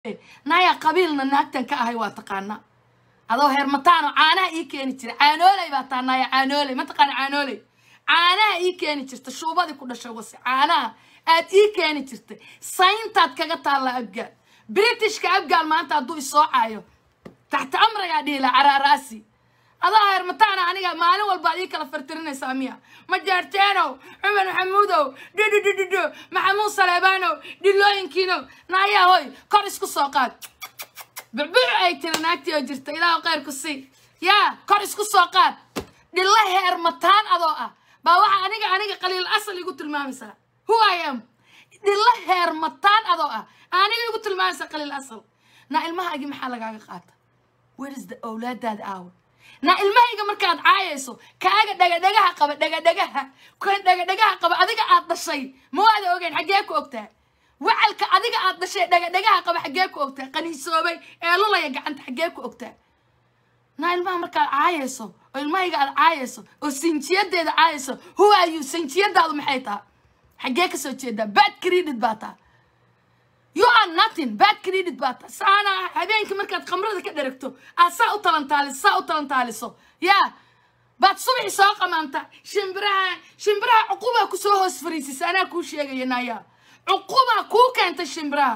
naya qabiilna naagtan ka ahay waa taqaanaa adoo hermataano caanaha ii keeni jira caanooley baa taa naya caanooley ma taqaana caanooley caanaha ii keeni jirta shuubadii ku dhashay wase caanaha aad ii keeni jirtay sayntaad kaga taalla abgaal britishka abgaal maanta hadduu isoocayo taxta amragaa dhihi la caraaraasi adaa hermataana aniga maalin walbaad ii kala fartirinaysaa miya ma jaarteenow cumar maxamuudow dhidhidhidhidho maxamuud saleebaanow dhilooyinkiinow naayaa hoy kor isku soo qaad bucbuc ay tiri naagtii oo jirta ilaahu khayr ku sii yaa kor isku soo qaad dhilla heermataan adoo ah baa waxa aniga aniga qaliil asal igu tilmaamaysaa who i am dhilla heermataan adoo ah aniga igu tilmaamaysaa qaliil asal naa ilmahaagii maxaa lagaaga qaata where is the awlaadaada aawa naa ilmahayga markaad caayayso kaaga dhagadhagaha qaba dhagadhagaha kan dhagadhagaha qaba adiga aad dhashay ma waada ogeyn xaggee ku ogtaa wacalka adiga aad dhashay dhagadhagaha qaba xaggee ku ogtaa qaniisoobay ee lulaya gacanta xaggee ku ogtaa naa ilmaha markaad caayayso oo ilmahayga aad caayayso oo sinjiyadeeda caayayso who are you sinjiyadaadu maxay taha xaggee kasoo jeedaa bad credit baa taa you are nothing bad credit baa taa saana habeenkii markaad khamrada ka dheragto aad saa u talantaaliso saa u talantaaliso yaa baad subaxi soo qamaanta shimbiraha shimbiraha cuqubaa kusoo hoos fariisisa anaa kuu sheegaya naya cuqubaa kuu keentay shimbiraha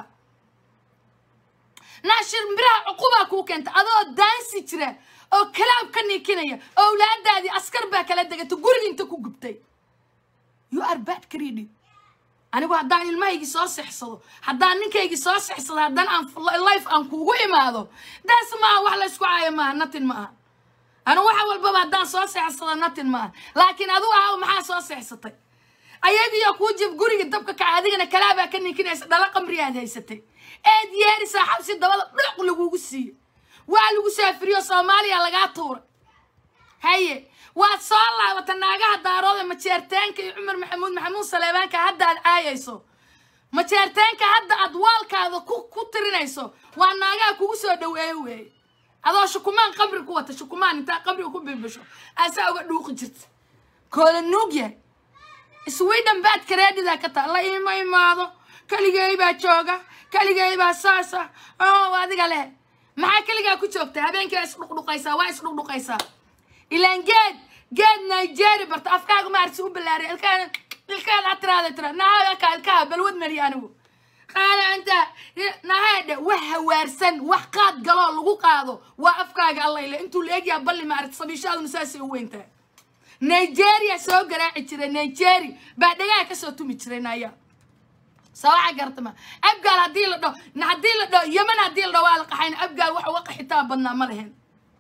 naa shimbiraha cuqubaa kuu keentay adoo daansi jira oo kalaab ka niikinaya owlaadaadii askar baa kala degatay guriga inta ku gubtay you are bad credit anigu haddaan ilmahaygii soo sexsado haddaan ninkaygii soo sexsado haddaan aan life aan kuugu imaado daas maaha wax la isku caayo maaha natin maaha anigu waxa walbaba haddaan soo sexsado natin maaha laakiin adigu ahaw maxaa soo sexsatay ayagiyo kuu jib guriga dabka kaca adigana kalaabaa ka ninkinaysa dhala qamri aad haysatay eed yeerisaa xabsi dabada dhuc lagugu siiyo waa lagu saafiriyo soomaaliya lagaa tuuray haye waad soo laabata naagaha daarooda majeerteenka iyo cumar maxamuud maxamuud saleebaanka hadda aad caayayso majeerteenka hadda aad waalkaada ku ku tirinayso waa naagaha kugu soo dhaweeyo weeye adoo shukumaan qabri ku wata shukumaan intaa qabriga ku bilbisho aasaa uga dhuuqi jirta koola nuug yahay sweden baad kareedhidaa ka taa la iima imaado keligay baa jooga keligay baa saasa oo adiga leh maxaa keligaa ku joogta habeenkii waa isdhuqdhuqaysaa waa isdhuqdhuqaysaa ilaan geed geed nigeria barta afkaaga maarsi u ballaariya ilkaada ilkaada ha tiraada tira nahaaka ilkaha balwad mariya anigu qaada inta nahaadhe wax hawaarsan wax qaad galoo lagu qaado waa afkaaga allayle intuu la egyaa balli maaragta sabiishaaduna saasay u weyntahay nigeria soo garaaci jiray nigeria baa dhagaha kasoo tumi jiray naya sawaxa gartama abgaal haddii la dhaho haddii la dhaho yeman haddii la dhaho waa la qaxayna abgaal wax uga qaxitaan badnaa ma lehen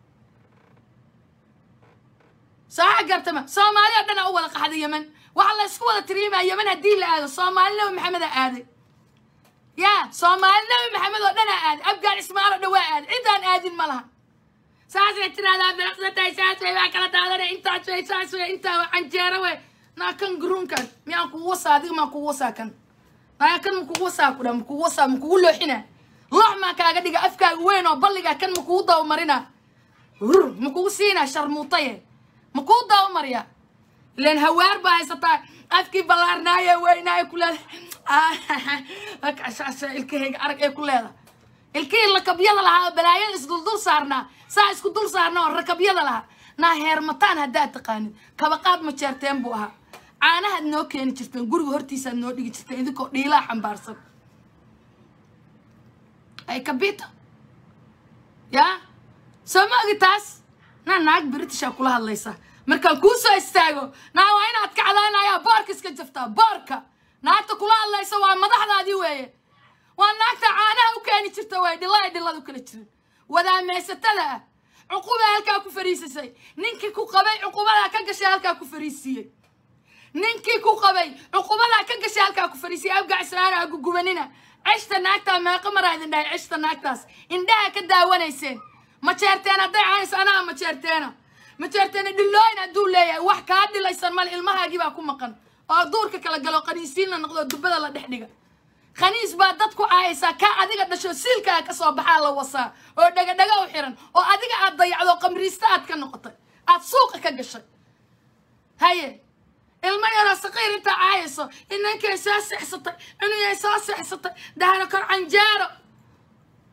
sawaxa gartama soomaali oo dhan aa u wada qaxday yeman waxaa la isku wada tiriimaa yeman haddii la aado soomaali nabi maxamed aa aaday ya soomaali nabi maxamed oo dhan aa aaday abgaal ismaal oo dhan waa aaday cidaan aadin ma laha saasay tiraahdaa biraqsatay saas wey waa kala daadane intaas wey saas wey intaa waa canjeero wey naa kan garuunkan miyaan kugu wasaa adiga maan kugu wasaa kan naa kan makugu wasaa ku dha makugu wasaa makugu looxina loox maa kaaga dhiga afkaaga weyn oo balliga kan makugu dabamarina rur makugu siinaa sharmuutaye makuu dabamariya ilan hawaar baa haysataa afkii ballaarnaaye weynaaye ku leeda ilkahayga arag ee ku leeda ilkihii lakabyada lahaa oo balaayada isduldul saarnaa saa isku dul saarna oo rakabyada lahaa naa heermataan haddaad taqaanid kabaqaad ma jeerteen buu ahaa caanahaad noo keeni jirteen guriga hortiisaad noo dhigi jirteen idinkoo dhiilaa xambaarsan ay kabita yaa soo ma ogi taas naa naag britishaa kula hadlaysa markaan kuu soo istaago naa waa inaad kacdaanayaa boorka iska jaftaa boorka naagta kula hadlaysa waa madaxdaadii weeye waa naagta caanaha u keeni jirta way dhilla ay dhilladu kala jirin wadaamaysatada ah cuqubaa halkaa ku fariisisay ninkii ku qabay cuqubadaa ka gashay halkaa ku fariisiiyey ninkii ku qabay cuqubadaa ka gashay halkaa ku fariisiyey abgac islaana ha gugubanina ceshta naagtaa meeqa maraa idin dhahay ceshta naagtaas indhaha ka daawanayseen ma jeerteen hadday caanayso anaa ma jeerteena ma jeerteena dhillooyin hadduu leeyahay wax kaa dhilaysan male ilmahaagii baa ku maqan oo duurka kala galo qaniisiin la noqdo dubada la dhex dhiga khaniis baa dad ku caayaysaa kaa adiga dhasho siilkaa ka soo baxaa la wasaa oo dhagadhaga u xiran oo adiga aad dayacdo qamriista aad ka noqotay aad suuqa ka gashay haye ilmo yaroo saqiir intaa caayayso inankay soo sexsatay inay soo sexsatay dahana kor canjaaro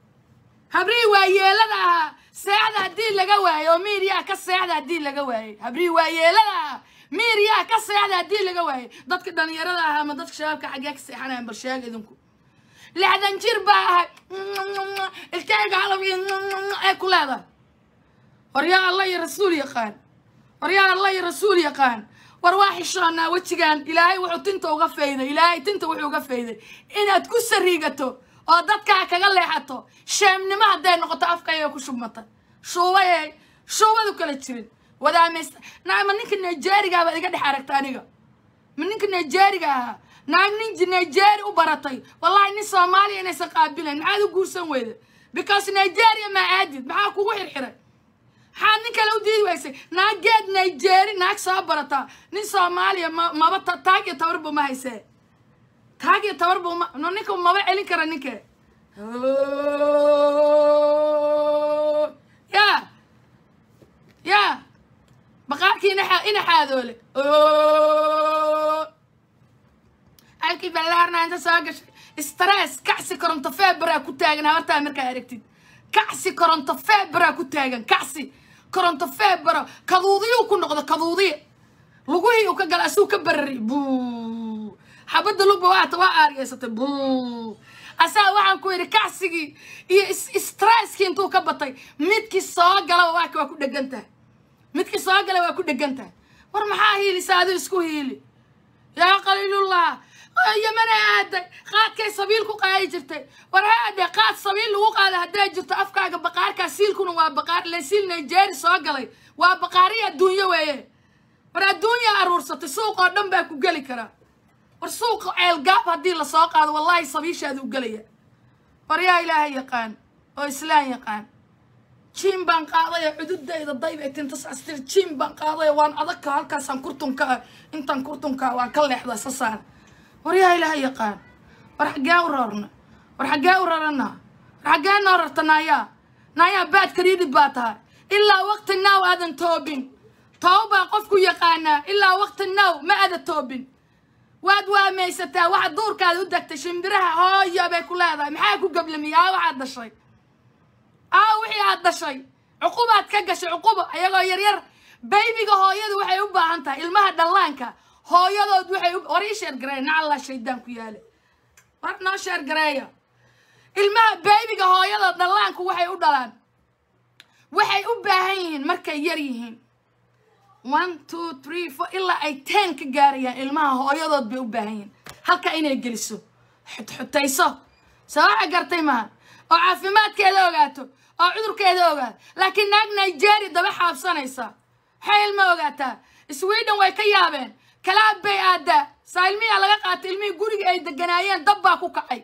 habrihii waayeelada ahaa seexda haddii laga waayo oo miiriyaha ka seexda haddii laga waayey habrihii waayeelada ahaa miiriyaha ka seexda haddii laga waayey dadka dhalinyarada ahaa ama dadka shabaabka xaggee ka seexanayan bal sheega idinku lixdan jir baa ahay ilkayga halab ee ku leedahay war yaa allah iyo rasuul yaqaan war yaa allah iyo rasuul yaqaan war waa xishoonaa wejigan ilaahay wuxuu tinta uga fayday ilaahay tinta wuxuu uga fayday inaad ku sariigato oo dadkaa kaga leexato sheemnimo hadday noqoto afkayga ku shubmata shuubayay shuubadu kala jirin wadaamaysta naa ma ninka nigeerigaa baad iga dhex aragta aniga ma ninka nigeeriga ahaa naag nin nigeria u baratay wallahi nin soomaaliya inaysan qaabilayn maxaad u guursan weyda because nigeria maa aadid maxaa kugu xirxiray maxaad nin kale u diidi waysay naag geed nigeri naag soo barataa nin soomaaliya ma maba ta taag iyo tabarba ma haysee taag iyo tabarba ma no ninka maba celin kara ninke ya ya baqaarkii ina ina xaadoole halkii ballaarna inta soo gashay stress kacsi koronto feberaa ku taagan habartaa markaa aragtid kacsi koronto feberaa ku taagan kacsi koronto febera kaduudiyuu ku noqdo kaduudiya lugihii uu ka gala asuu ka barari buu xabadda lugba waata waa aarigeysatay buu asaa waxaan ku yidhi kacsigii iyo stresskii intuu ka batay midkii soo galaba waaka waa ku dhegan tahay midkii soo gala waa ku dhegan tahay war maxaa hiilisa aduu isku hiili yaa qaliilullah yamana aaday qaadkay sabiil ku qaadi jirtay war haade qaad sabiil lagu qaada hadday jirto afkaaga baqaarkaa siilkuna waa baqaar le siil nigeria soo galay waa baqaariya adduunyo weeye war adduunya aruursatay suuq oo dhan baa ku geli karaa war suuqa ceelgaab haddii lasoo qaado wallahi sabiishaada u gelaya war yaa ilaahay yaqaan oo islaan yaqaan jiim baan qaadaya cududayda dayba tintas astir jiim baan qaadaya waan adagka halkaasaan kurtunka ah intaan kurtunka waan ka leexda isa saar war yaa ilaahay yaqaan war xaggee u rarna war xaggee u rarana war xaggee noo rarta naayaa naayaa baad kariidhid baa tahay ilaa waqti now aadan toobin toob baa qofku yaqaanaa ilaa waqti now ma aada toobin waad waamaysataa waxaad duurkaada u degtay shimbiraha hooya bay ku leedahay maxaa ku gablamiya aa waxaad dhashay aa wixii aad dhashay cuqubaad ka gashay cuquba ayagoo yaryar baybiga hooyadu waxay u baahan tahay ilmaha dhallaanka hooyadood waxay war ii sheer gareeya nacallaa shaydaan ku yaale war noo sheer gareeya ilmaha baybiga hooyadood dhallaanku waxay u dhalaan waxay u baahan yihiin markay yar yihiin one two three four ilaa ay ten ka gaarayaan ilmaha hooyadood bay u baahan yihiin halka inay geliso xutxutayso sawaxa gartay maha oo caafimaadkeeda ogaato oo cudurkeeda ogaato laakiin naag nigeria daba xaabsanaysa maxay ilma ogaataa sweden way ka yaabeen kalaab bay aadaa saa ilmihiaa laga qaatay ilmihii guriga ay deganaayeen dab baa ku kacay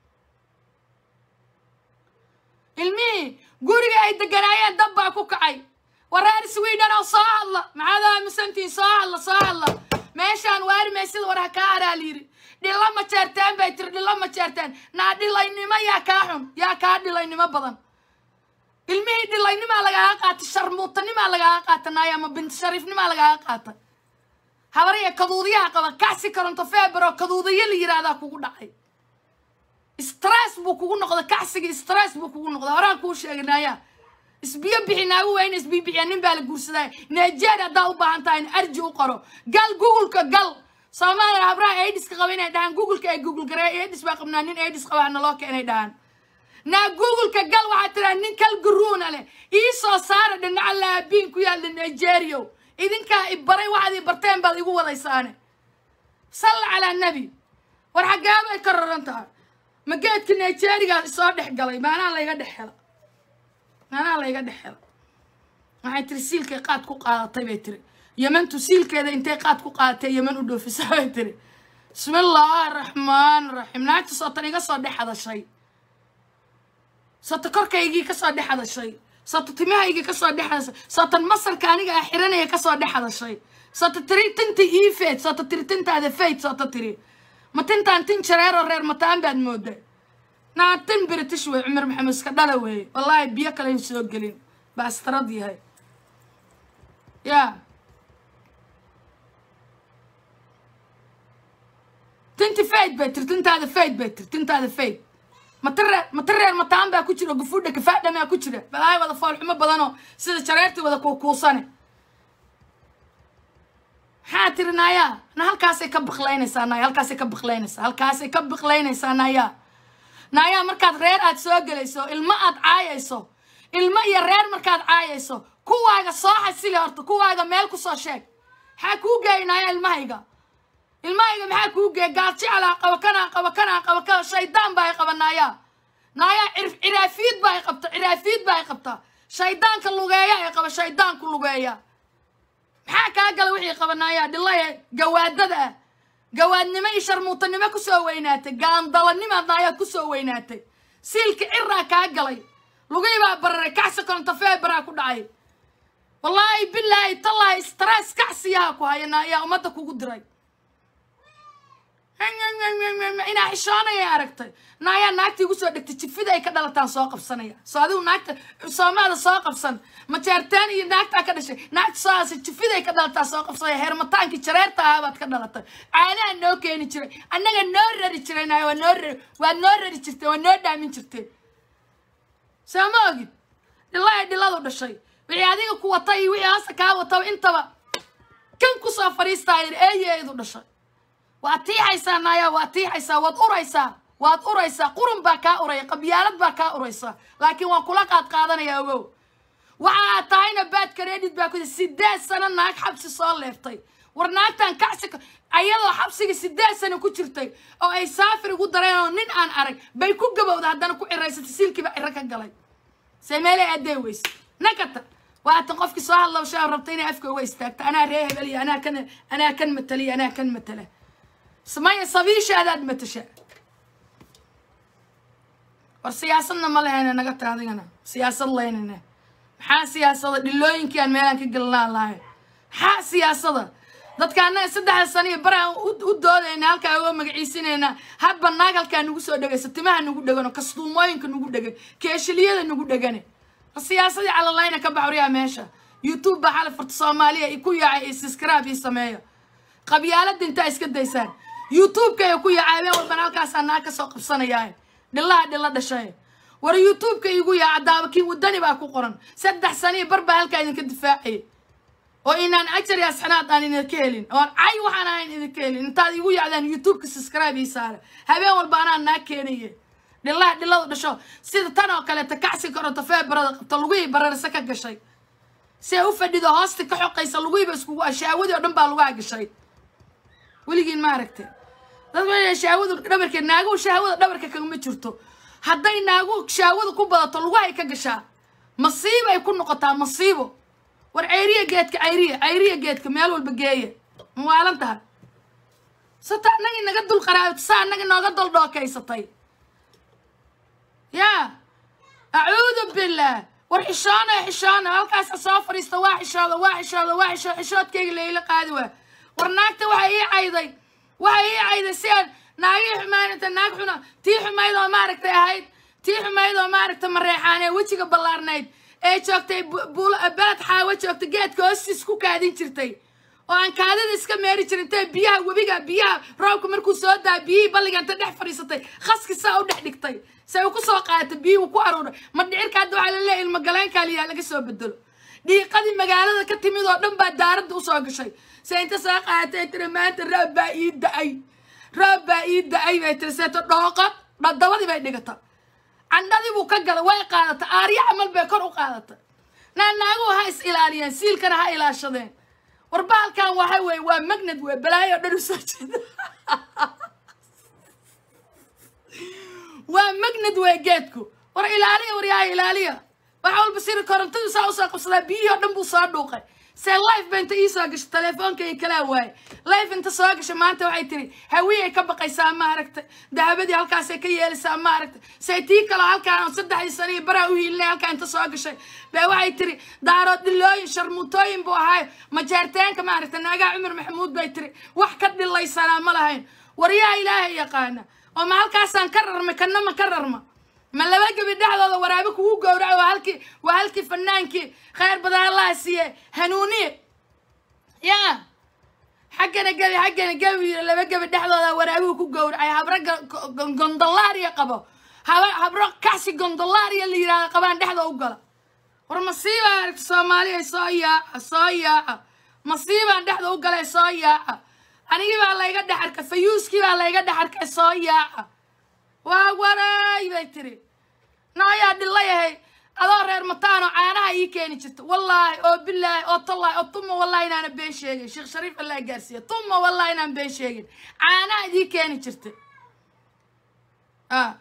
ilmihii guriga ay deganaayeen dab baa ku kacay wareer sweden oo soo hadla maxaad aamusantihiin soo hadla soo hadla meeshaan waari maysida war ha kaa araa layidhi dhilla ma jeerteen bay tiri dhilla ma jeerteen naa dhilaynimo yaa kaa xun yaa kaa dhilaynimo badan ilmihii dhilaynimaa lagaaga qaatay sharmuutanimaa lagaaga qaata naaya ama binti shariifnimaa lagaaga qaata habariya kaduudiyaha qaba kacsi koronto febero kaduudiyo la yidhaahdaa kugu dhacay stress buu kugu noqday kacsigii stress buu kugu noqday horaan kuu sheegay naaya isbiyo bixi naagu weyna isbiyo bixiya nin baa la guursadaa nigeria haddaa u baahan tahay in arji u qoro gal googleka gal soomaaliya habraha aidiska qaba inay dhahaan googleka ay google garee aidis baa qabnaa nin aidis qaba hana loo keenay dhahaan naa googleka gal waxaa tiraa nin kal garuuna leh ii soo saara dhinaca laabiin ku yaalla nigeria idinkaa i baray waxaad i barteen baad igu wadaysaane salla calaa nebi war xaggee bay ka raran tahay ma geedka nigerigaa isoo dhex galay maanaa layga dhex hela maanaa layga dhex hela waxay tiri siilkay qaad ku qaadatay bay tiri yemantu siilkeeda intay qaad ku qaadatay yeman u dhoofisa bay tiri bismillaahi raxmaan raxiim naagta sootan iga soo dhex hadashay soota korkaygii kasoo dhex hadashay soota timahaygii kasoo dhex hadashay sootan masarka aniga ah xiranaya kasoo dhex hadashay soota tiri tinta ii feed soota tiri tintaada feyd soota tiri ma tintaan tin jareeroo reer mataan baad mooda naa tin british wey cumar maxamed iska dhala weeye wallaahi biyo kalen soo gelin baa astarad yahay ya tinti fayd bay tiri tintaada fayd bay tiri tintaada fayd matareer matareer mataan baa ku jira gufuudha gafaadhamaa ku jira balaayo wada foolxumo badanoo sida jareertii wada kuukuusane maxaa tiri naayaa na halkaasay ka biqlaynaysaa naaya halkaasay ka biqlaynaysaa halkaasay ka biqlaynaysaa naayaa naayaa markaad reer aad soo gelayso ilmo aad caayayso ilmo iyo reer markaad caayayso kuwaaga soo xasili horta kuwaaga meel kusoo sheeg maxaa kuu geeyay naaya ilmahayga ilmahayga maxaa kuu geeyay gaaljicelaa qaba kanaa qaba kanaa qaba kana shaydaan baa ay qaba naayaa naayaa ciraafiid baa ay qabta ciraafiid baa ay qabta shaydaanka lugeeya ay qaba shaydaanku lugeeya maxaa kaa gala wixii qabanaayaa dhilaya gawaadada ah gawaadnimo iyo sharmuutanimo kusoo weynaatay gaandalanimaadna ayaa kusoo weynaatay siilka ciraa kaa galay lugii baa bararay kacsi kontafee baraa ku dhacay wallaahi bilaahi tallaahi stress kacsiyaha ku hayana ayaa ummadda kugu diray inaa xishoonaya aragtay naayaa naagta igu soo dhegtay jifida ay ka dhalataan soo qabsanaya soo adigu naagta soomaada soo qabsan majeertaan iyo naagtaa ka dhashay naagta soo aasa jifida ay ka dhalataa soo qabsanaya heermataankii jareerta ahaa baad ka dhalatay caanaha noo keeni jiray annaga noo rari jiray naaya waa noo rari waad noo rari jirteen waa noo dhaamin jirteen soo ma ogid dhilaa dhiladu dhashay wixii adiga ku wata iyo wixii hoosta kaa wataba intaba kan kusoo fadhiistaa eeyeedu dhashay waad tiixaysaa naaya waad tiixaysaa waad uraysaa waad uraysaa qurun baa kaa uraya qabyaalad baa kaa uraysaa laakiin waan kula qaad qaadanaya ogow waxaa tahayna baad kareedhid baa kuda sideed sano naag xabsi soo leeftay war naagtan kacsi ayadoo xabsiga sideed sano ku jirtay oo ay saafir ugu dareen oo nin aan arag bay ku gabowda haddana ku ciraysatay silkiiba ciro ka galay see meelay addee weyse nakata waatan qofkii soo hadlaw shaa rabta inay afka uga istaagta anaa ree hebel iyo anaa kan anaa kan mataliya anaa kan matala samaya sabiishaadaad matasha war siyaasadna ma lehayna naga ta adigana siyaasad leynana maxaa siyaasada dhilooyinkii aan meelaan ka gelinaan lahay maxaa siyaasada dadka annaga saddexda sano iyo baraan u doodayna halkaa uga magaciisinayna hadba naag halkaa nagu soo dhegayso timaha nagu dhegano kastuumooyinka nagu dhegan keeshiliyada nagu dhegane siyaasadii calalayna ka baxriyaa meesha youtube baa xali furta soomaaliya ku yaacay iyo subscribe ii sameeyo qabyaalada intaa iska daysaan youtube-ka ay ku yacaabeen walban halkaasaa naag ka soo qabsanayaa dhillaha dhilla dhashay war youtube-ka igu yaaca daabakiin wadani baa ku qoran saddex saniyo bar baa halkaa idinka difaacaya oo inaan ajar iyo asxanaad aan idinka helin oon cay waxaan ahayn idinka helin intaad igu yacdaan youtube-ka subscribe ii saare habeen walba anaa naag keenaye dhillaha dhilladu dhasho sida tan oo kaleeta kacsi karoto feebarada qabta lugihii bararse ka gashay si ay u fadhido hoosta ka xoqaysa lugihiiba iskugu shaawadii oo dhan baa lugaha gashay weligiin ma aragte dad waa shaawadu dhabarkeed naaguhu shaawada dhabarka kagama jirto hadday naaguhu shaawada ku badato lugahay ka gashaa masiibo ay ku noqotaa masiibo war cayriya geedka cayriya cayriya geedka meel walba geeya mawaalan tahay sata annagii naga dul qaraabto saa annagi nooga dul dhookaysatay yaa acuudu billaah war xishoona xishoona halkaasa soo fadhiista waa xishooda waa xishooda waa xishoo xishoodkayga layla qaadi waa war naagta waxay ii cayday waxay ii cayday si aan naagii xumaanata naag xuna tii xumayd oo maaragtay ahayd tii xumayd oo maaragtay mareexaan ee wejiga ballaarnayd ee joogtay beled xaawo joogta geedka hoostiis ku kaadin jirtay oo aan kaadida iska meeri jirin intee biyaha webiga biyaha roobka markuu soo daa biyihii balliga inta dhex fadhiisatay khaski saa u dhex dhigtay se uu ku soo qaadatay biyihii uu ku aruuray ma dhicirka hadda waxaa laleeyahay ilmagaleenkaa liyaa laga soo bedelo dhiiqadii magaalada ka timid oo dhan baa daaradda usoo gashay se inta soo qaadatay tiri maanta roob baa ii da-ay roob baa ii da-ay bay tiri seeto dhooqo dhadabadii bay dhigata candhadii buu ka galay way qaadata aaryo camal bay kor u qaadata naa naaguhu ha is ilaaliyeen siilkana ha ilaashadeen war bahalkan waxa weeye waa magnad wey balaayo o dhan u soo jeeda waa magnad wey geedku war ilaaliya war yaa ilaaliya waxa walba siri korontadu saa usoo qabsadaa biyihii oo dhan buu soo dhuuqay se life ba inta ii soo gashay teleefoonkay kalaa waaye life inta soo gashay maanta waxay tiri hawiyay ka baqaysaa ma aragtay dahabadii halkaasay ka yeelaysaa ma aragtay say tii kaloo halkaan saddexdii sano iyo baraa u hiilinay halkaa inta soo gashay bee waxay tiri daarood dhilooyin sharmuutooyin buu ahaayo majeerteenka ma aragtay naagaa cumar maxamuud bay tiri wax ka dhilaysanaa ma lahayn war yaa ilaahay yaqaana oo ma halkaasaan ka rarmay kanna ma ka rarma ma laba gebi dhexdooda waraabe kugu gowraco waa halkii waa halkii fanaankii khayr badan allaha siiye hanuuniye yaa xaggana gebi xaggana gebi laba gebi dhexdooda waraabuhu ku gowracay habra gondolaariya qabo haba habro kasi gondolaria la yidhahda qabaan dhexda u gala war masiibaa aragta soomaaliya soo yaaca soo yaaca masiibaan dhexda u galay soo yaaca anigii baa layga dhex arkay fayuuskii baa layga dhex arkay soo yaaca waa waray bay tiri naayaa dhilayahay adoo reer mataano caanaha ii keeni jirta wallaahi oo bilaahi oo tallaahi oo tuma wallahi inaana been sheegin sheekh shariif allah gaarsiiya tuma wallahi inaan been sheegin caanaha ii keeni jirta ah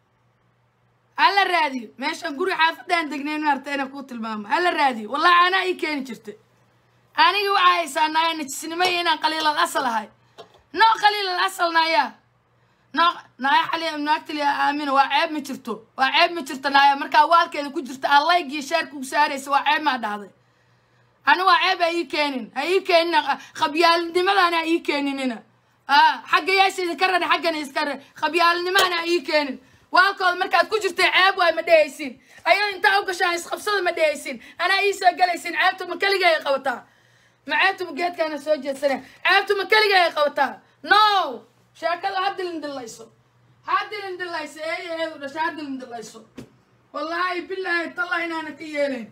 hala raadiyo meeshaan guri xaafadaan degnayn maarta inaan kuu tilmaamo hala raadiyo wallahi caanaha ii keeni jirta anigii waxaa haysaa naaya najisnimo iyo inaan qaliilal asal ahay noo qaliilal asal naayaa noo naaya xali naagtali aamina waa ceeb ma jirto waa ceeb ma jirto naaya markaa waalkeeda ku jirta aan layg iyo shaarka ugu saaraysa waa ceeb maa dhahday ani waa ceeb ha ii keenin ha ii keenina khabyaalnimadana ha ii keeninina ah xagga yaasha idinka rari xaggana iska rari khabyaalnimana ha ii keenin waalkooda markaad ku jirtay ceeb waay ma dhehaysin ayado intaa u gashaan isqabsada ma dhehaysin anaa ii soo galaysin ceebtu ma keligay ay qabataa ma ceebtu ma geedkaana soo jeedsane ceebtu ma keligay ay qabataa no sheekada ha dilin dilayso ha dilin dilayso eeyaheedu dhasha ha dilin dilayso wallaahi bilaahi tallah inaana ka yeelayn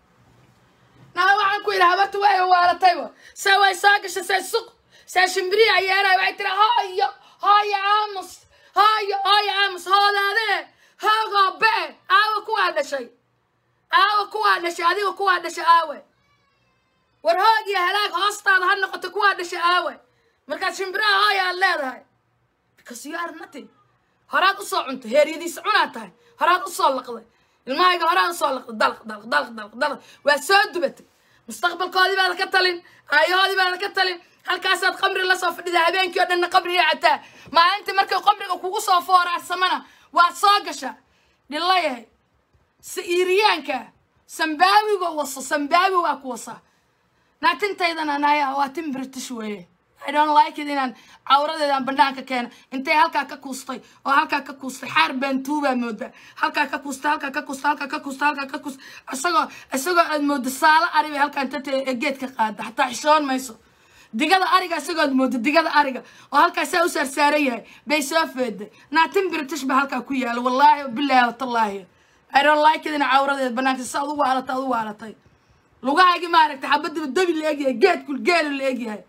naa waxaan ku yidhi habartu way waalatayba se way soo gashay se suq se shimbirihi ayeeray waxay tiri hooyo hooyo aamus hooyo hooyo aamus hoodaadee hoogoo be aawa kuwaa dhashay aawa kuwaa dhashay adiga kuwaa dhashay aawe war hoog iyo halaag hoostaada ha noqoto kuwaa dhashay aawe markaad shimbiraha hooya aad leedahay because you are nothing horaad usoo cuntay heeryadiisa cunaad tahay horaad usoo laqday ilmahayga horaad usoo laqday dalq dalq dalq dalq dalq waa soo dubatay mustaqbalkoodii baad ka talin aayahoodii baad ka talin halkaasaad qamri lasoo fadhida habeenkii oo dhanna qabriga cataa maalintii markay qabriga kugu soo foorarsamana waad soo gashaa dhilayahay sa-iiriyaanka sambaawiga waso sambaawi waa ku wasaa naatintaydana naya waa tin british weeye I don't like it inaan cawradeedaan banaanka keena intay halkaa ka kuustay oo halkaa ka kuustay xaar baantuubaa moodaa halkaa ka kuustay halkaa ka kuustay halkaa ka kuustay halkaa ka kuustay isagoo isagoo aad moodo saalo ari bay halkaa inta geedka qaada xataa xishoon mayso digada ariga isagood moodo digada ariga oo halkaasaa u saarsaaran yahay bay soo feeday naatin british ba halkaa ku yaala wallaahi bilaahi watallaahi I don't like it ina cawradeeda banaanka sa ad u waalatay ad u waalatay lugahaygii maaragtay xabadiba dabi la egyahay geedkul geelu la egyahay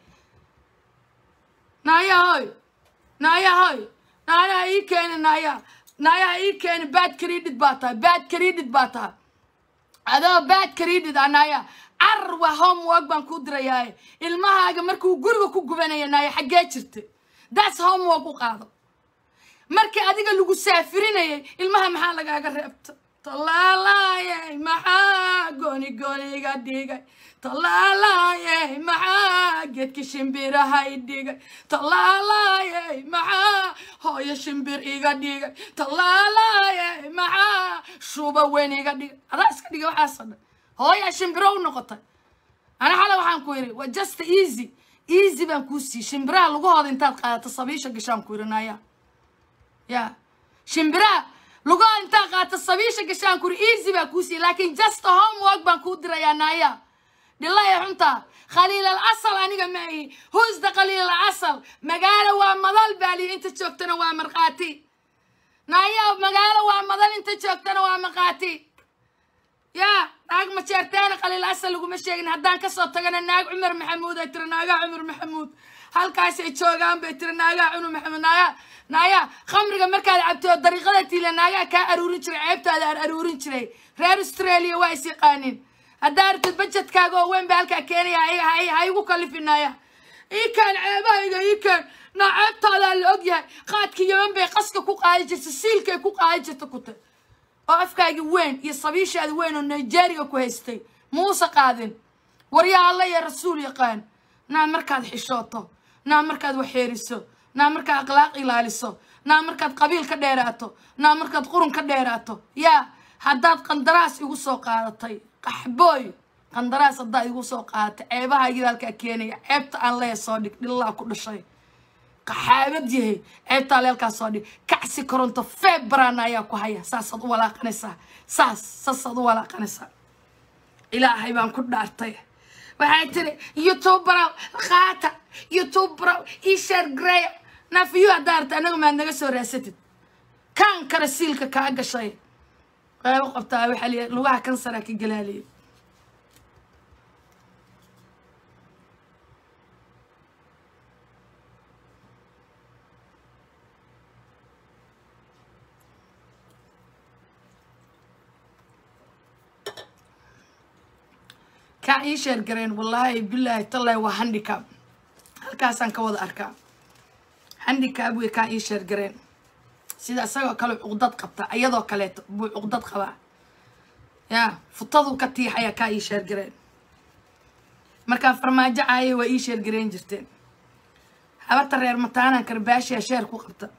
naaya hoy naaya hoy naaya ii keeni naaya naaya ii keeni bad credit baa tahay bad credit baa tahay adoo bad credit ah naaya carar waa homework baan kuu dirayaaye ilmahaaga markuu guriga ku gubanaya naaya xaggee jirta that's homework u qaado markii adiga lagu saafirinayay ilmaha maxaa lagaaga reebta talaalaayey maxaa gooni gooniga dhigay talaalaayey maxaa geedki shimbirahay dhigay talaalaayey maxaa hooyo shimbir iga dhigay talaalaayey maxaa shuba weyn iga dhigay adaa iska dhigay waxaasoo dhan hooyaa shimbiro u noqotay ana xale waxaan ku yidhi waa just easy easy baan kuu siiyey shimbiraha lugahooda intaad qaadato sabiisha gashaan ku yidhi naya ya shimbiraha lugahooda intaad qaadato sabiisha gashaan ku yidhi easy baan kuu siiyey laakiin just homework baan kuu dirayaa naya dhilaya xunta khaliil al asal aniga ma ihi husda khaliil al asal magaalo waa madal baaliyo inta joogtana waa markhaati naya magaalo waa madal inta joogtana waa markhaati yaa naag majeerteena khaliil asal laguma sheegin haddaan kasoo tagana naag cumar maxamuud ay tiri naagaa cumar maxamuud halkaasay joogaan bay tiri naagaa cumar maxamuud naagaa naaya khamriga markaad cabto dariiqada tiila naagaa kaa aruurin jiray ceebtaada aan aruurin jiray reer australia waa is yaqaanin haddaa artid bajetkaaga oo weyn ba halkaa keenaya ha igu kalifinaaya ii kaan ceebahayga ii kaan naa ceebtaadaa la ogyahay qaadkii yaman bay qaska ku qaadi jirta siilkay ku qaadi jirta kute oo afkaagi weyn iyo sabiishaadi weyn oo nigeria ku haystay muuse qaadin waryaa alla iyo rasuul yaqaan naa markaad xishooto naa markaad waxeeriso naa markaad akhlaaq ilaaliso naa markaad qabiil ka dheeraato naa markaad qurun ka dheeraato yaa haddaad qandaraas igu soo qaadatay qaxbooy qandaraas haddaad igu soo qaadatay ceebahaygii halkaa keenaya ceebta aan leeya soo dhig dhillaa ku dhashay qaxaabad yahay ceebtaa leelkaa soo dhig kacsi koronto febrana ayaa ku haya saasaad u walaaqanaysaa saas saasaad u walaaqanaysaa ilaahay baan ku dhaartay waxay tiri youtuberaw qaata youtuberaw ishar greya nafiyu haddaa arta anagu maad naga soo raasatid kaan kara siilka kaa gashay qaybo qabtaa waxaa liya lugaha kansaraa ka galaaliya kaa ii sheer gareen wallaahi bilaahi tallaahi waa handicab halkaasaan ka wada arkaa handicab wey kaa ii sheer gareen sida isagoo kale cuqdad qabta iyadoo kaleeto buu cuqdad qabaa ya futaduu ka tiixaya kaa ii sheer gareen markaa farmaajo caayay waa ii sheer gareen jirteen habarta reer mataanaan karbaashiya sheer ku qabta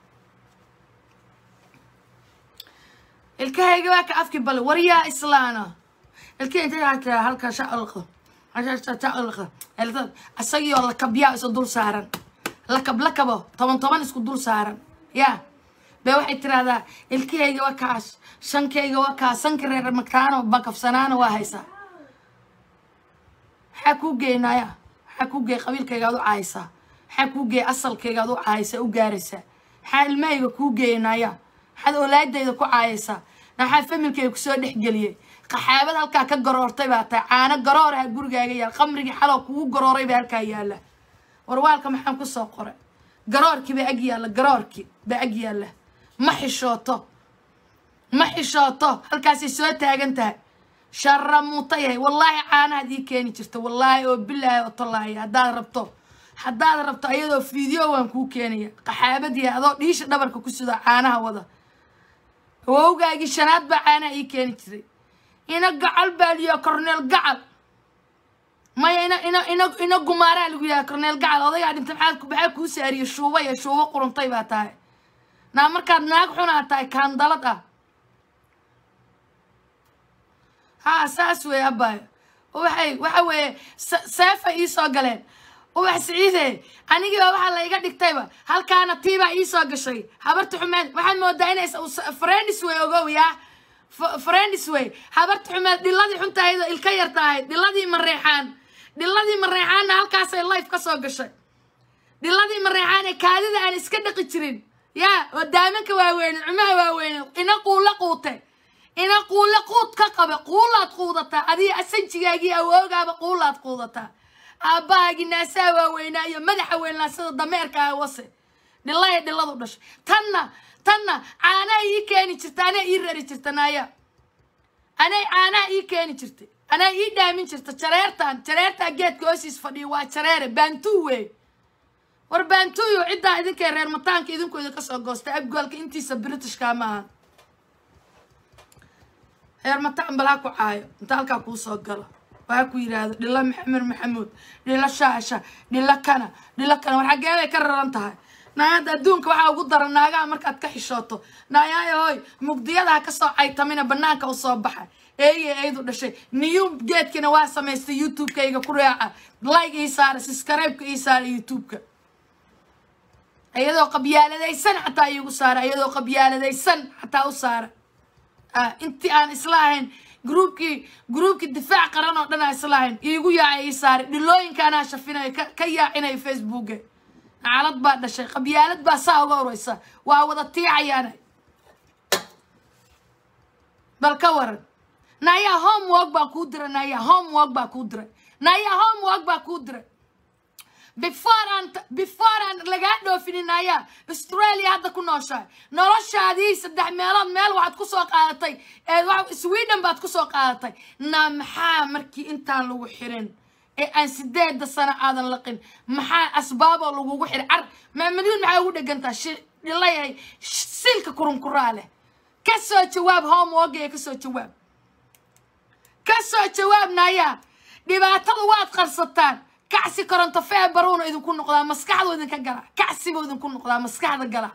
ilkahayga waa ka afki bale waryaa islaana ilkii intay hata halka shacalqa shacalqa isagioo lakabyaa isu dul saaran lakab lakabo toban toban isku dul saaran ya be waxay tirahdaa ilkihayga waa kaas shankayga waa kaas sanka reer mataano bakafsanaana waa haysaa maxaa kuu geynaya maxaa kuu geey qabiilkayga ad u caaysaa maxaa kuu geey asalkayga ad u caaysaa u gaaraysaa maxaa ilmahayga kuu geynaya maxaad oolaadayda ku caayaysaa maxaa familkayga kusoo dhexgeliyey qaxaabad halkaa ka garoortay baa tahay caano garooraha gurigaaga yaal qamrigii xalow kugu garooray baa halkaa yaalla warwaalka maxaan kusoo qoray garoorkii baa ag yaalla garoorkii baa ag yaalla ma xishooto ma xishooto halkaasay soo taagan tahay sharamuuta yahay wallaahi caanahaad ii keeni jirta wallaahi oo bilaahi oo tallaahi haddaad rabto haddaad rabto ayadoo fiideo waan kuu keenaya qaxaabadii adoo dhiisha dhabarka ku sido caanaha wada awowgaagii shanaad baa caanaha ii keeni jiray ina gacal baa liyaa corneel gacal maya ina ina ina ina gumaaraa lagu yahay corneel gacal odagaa dhintay maxaa maxaa kuu saariyey shuuba iyo shuubo quruntay baa tahay naa markaad naag xunaa tahay kaandalad ah haa saas weeye abaayo waxay waxa weeye seefay iisoo galeen ubax siciide anigiiba waxaa la iga dhigtayba halkaana tiibaa iisoo gashay habarta xumeed waxaad moodaa inay friends way ogow yaa friends way habarta xumeed dhiladii xuntahayd oo ilka yar tahay dhiladii mareexaan dhiladii mareexaanna halkaasay life ka soo gashay dhiladii mareexaan ee kaadida aan iska dhaqi jirin yaa oo daamanka waaweyne cumaha waaweyne ina quulla quute ina quulle quud ka qaba quulaad quudataa adiga asanjigaagii awoogaaba quulaad quudataa aabbahaagii naasaha waaweynaa iyo madaxa weynaa sida dameerka ah wase dhilaya dhiladu dhashay tanna tanna caanaha ii keeni jirta anaa ii rari jirta naaya anay caanaha ii keeni jirtay anaa ii dhaamin jirta jareertan jareertaa geedka hoosiis fadhiya waa jareere baantuu wey war baantuuyo ciddaa idinkay reer mataanka idinku idinka soo goosta abgoolka intiisa britishka ma aha reer mataan bal ha ku caayo inta halkaa kuu soo galo oo ha ku yidhaahdo dhilo maxamed maxamuud dhilo shaasha dhilo kana dhilo kana war xaggee bay ka raran tahay naagada adduunka waxaa ugu daran naagaha markaad ka xishooto naayaayo hoy mugdiyada ha kasoo caytamina banaanka u soo baxa eeye eydu dhashay niyu geedkiina waa samaystay youtube-kayga ku raaca like ii saara subscribe-ka ii saara youtube-ka iyadoo qabyaaladaysan xataa iigu saara iyadoo qabyaaladaysan xataa u saara intii aan isla ahayn groupkii groupkii difaac qaran oo dhan aan isla ahayn iigu yaacay ii saaray dhilooyinka anaa shafinayo ka yaacinayo facebooka nacalad baa dhashay qabyaalad baa saa uga horeysa waa wada tiicayaana bal ka waran naayaa homework baa kuu diray naayaa homework baa kuu diray naayaa homework baa kuu diray before aan before aan lagaa dhoofinin naayaa australia hadda ku nooshahay noloshaadii saddex meelood meel waxaad ku soo qaadatay ee sweden baad ku soo qaadatay naa maxaa markii intaan lagu xirin ee aan sideeda sano aadan laqin maxaa asbaaboo lagugu xiray car maamadyuun maxaa ugu dhegantaa dhilayahay silka kurunkuraa leh ka soo jawaab homeworkaya ka soo jawaab ka soo jawaab naayaa dhibaatada waad qarsataan kacsi koronto feebaruuna idinku noqdaa maskaxdu idinka gala kacsibu idinku noqdaa maskaxda gala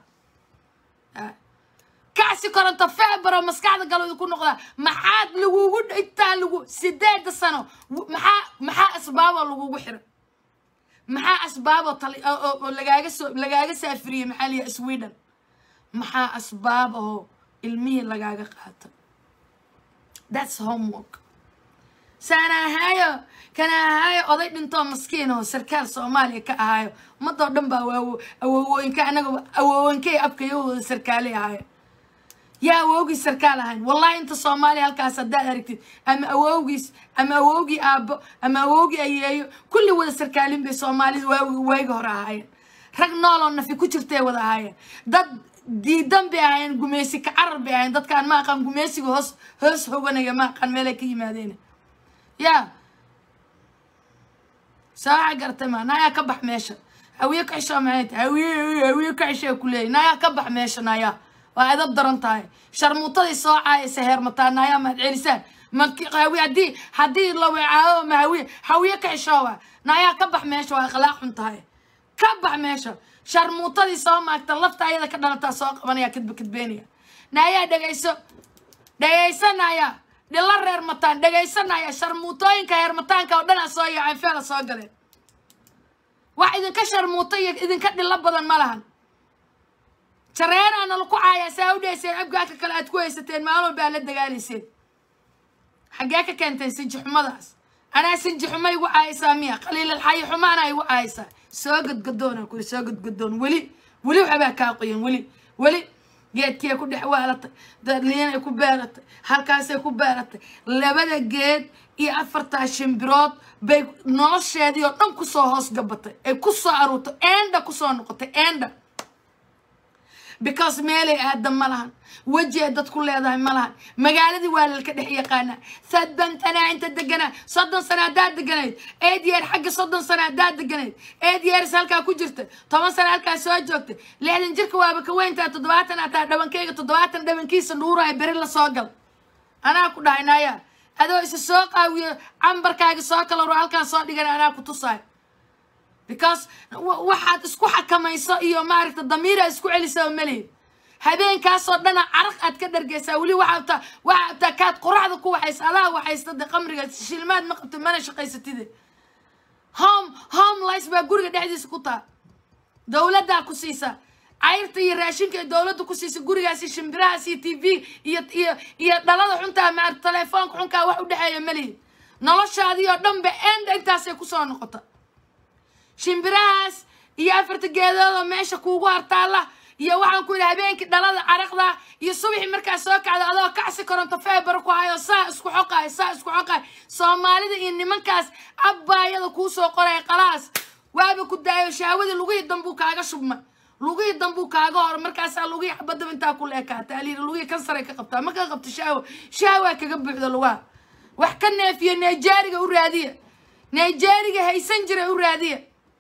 kacsi koronto feebaro maskaxda galo idinku noqdaa maxaad lagugu intaan lagu sideeda sano maxaa maxaa asbaaboo lagugu xiray maxaa asbaaboo tal oo lagaaga soo lagaaga saafiriyey maxaa liya sweden maxaa asbaab oo ilmihii lagaaga qaata that's homework saana ahaayo kana ahaayo oday dhintoo maskiin oo sarkaal soomaaliya ka ahaayo ummadoo dhan baa waawo awowooyinka anaga awowooyinkay abkayahooda sarkaalay ahaayo yaa awowgiis sarkaal ahayn wallahi inta soomaaliya halkaas haddaad aragtid ama awowgiis ama awowgii aabbo ama awowgii ayeeyo kulli wada sarkaalin bay soomaalida waagi waagi hore ahaayeen rag nooloo nafi ku jirtay wada ahaayeen dad diidan bay ahaayeen gumeysi ka carar bay ahaayeen dadkaan ma aqaan gumeysiga hoos hoos hoganaya ma aqaan meelay ka yimaadeen yaa saaxa gartay ma nayaa ka bax meesha hawiye ka xishaa maxay tahay hawiye hawiye ka xishaa ku leeyahy nayaa ka bax meesha nayaa waa edab daran tahay sharmuutadii soo caayaysa heermataa nayaa mahad celisaan ma hawi haddii haddii la weecaayo ma hawiye hawiye ka xishoowa nayaa ka bax meesha waa akhlaaq xun tahay ka bax meesha sharmuutadii soo maagta lafta ayada ka dhalataa soo qabanaya kadba kadbeenaya nayaa dhegayso dhegaysanaya dhilo reer mataan dhegaysanaya sharmuutooyinka heermataanka oo dhan a soo yaaceen feela soo galeen wax idinka sharmuuto iyo idinka dhilo badan ma lahan jareeraana laku caayaa saa u dheyseen abgaaka kale aad ku haysateen maalin walba aad la dagaalayseen xaggee ka keenteen sinjixumadaas anaa sinjixuma igu caayaysaa miya qaliilalxayi xumaana igu caayaysaa soo gadgadoona kuri soo gadgadoon weli weli waxbaa kaa qoyan weli weli geedkiay ku dhex waalatay dadliinay ku beeratay halkaasay ku beeratay labada geed iyo afartaa shimbirood bay nolosheedii oo dhan kusoo hoos gabatay ay ku soo aruurtay enda kusoo noqotay enda because meelay aadan ma lahan weji ay dad ku leedahay ma lahan magaaladii waa lalka dhex yaqaanaa sadban tanaa inta deganaa soddon sana haddaad deganayd eed yeer xagga soddon sana haddaad deganayd eed yeeris halkaa ku jirta toban sana halkaa soo joogtay lixdan jirka waaba ka weyntaa toddobaatan ataa dhabankayga toddobaatan dhabankiisa dhuuraya beri la soo gal anaa ku dhahay naaya adoo isa soo qaawiyo cambarkaaga soo kala ro halkaan soo dhigan anaa ku tusaayo because waxaad isku xakamayso iyo maaragta damiira isku celisaa maleyd habeenkaasoo dhana caraq aad ka dhargeysaa weli waxaa abtaa waxaa abtaa kaad qoraxda ku waxaysa adaa waxaysta de qamriga shilmaad ma qabtid mana shaqaysatide home home lice baa guriga dhexdiisa ku taa dowladdaa ku siisa cayrta iyo raashinka ee dowladda ku siisa gurigaasi shimbirahaas iyo t v iyo iyo iyo dhalada xuntaa maarata telefoonka xunkaa wax u dhexeeya maleyd noloshaadii oo dhan ba enda intaasay kusoo noqota shimbirahaas iyo afarta geedood oo meesha kuugu hartaalla iyo waxaan ku yidhi habeenkii dhalada caraqda iyo subaxii markaa soo kacda adoo kacsi koronto feebar ku hayo saa isku xoqaay saa isku xoqaay soomaalida iyo nimankaas abbaayada kuu soo qoraya qalaas waaba ku daayo shahwadii lugihii dambuu kaaga shubmay lugihii dambuu kaaga hor markaasaa lugihii xabadaba intaa ku leekaata aliiri lugihii kansaray ka qabtaa ma ka qabto shahwa shahwaa kaga buuxda lugaha wax ka neefiya nigeeriga u raadiya nigeeriga haysan jira u raadiya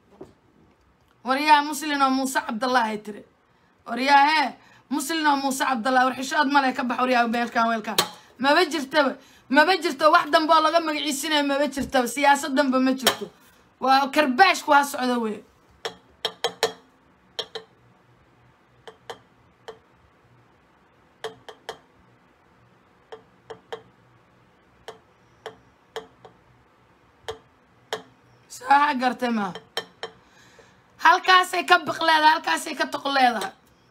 waryaha muslin oo muuse cabdallaahi tiri waryaa hee muslin oo muuse cabdallah war xishood male ka bax waryaa meelkaan weelkaan maba jirtaba maba jirto wax dambe oo laga magaciisinayo maba jirtaba siyaasad danba ma jirto waa karbaashku ha socdo wey saaxa gartay maaha halkaasay ka biq leedahay halkaasay ka toq leedahay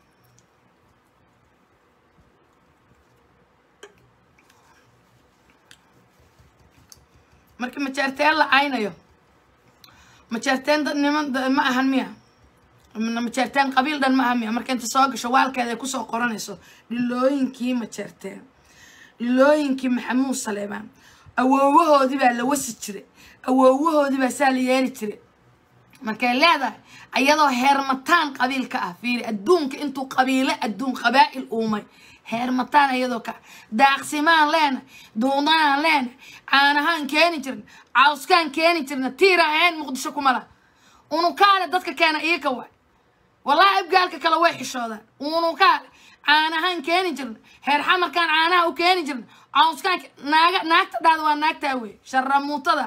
marka majeerteen la caynayo majeerteen dad niman ma ahan miya majeerteen qabiil dhan ma ahan miya marka inta soo gasho waalkeeda ay kusoo qoranayso dhilooyinkii majeerteen dhilooyinkii maxamuud saleebaan awoowahoodii baa la wasi jiray awoowahoodii baa saa la yeeli jiray markay leedahay ayadoo heermataan qabiilka ah fiiri adduunka intuu qabiilo adduun qabaa'il uumay heermataan ayadoo ka daaqsimaan leena duudanaan leena caanahaan keeni jirna cawskaan keeni jirna tiiraan ahayn muqdisho kumala unukaale dadka keena iika waay wallahi abgaalka kale way xishoodaan unukaale caanahaan keeni jirna heer xamarkaan caanaha u keeni jirna cawskaan naaga naagta dhahda waa naagtaa wey sharamuutada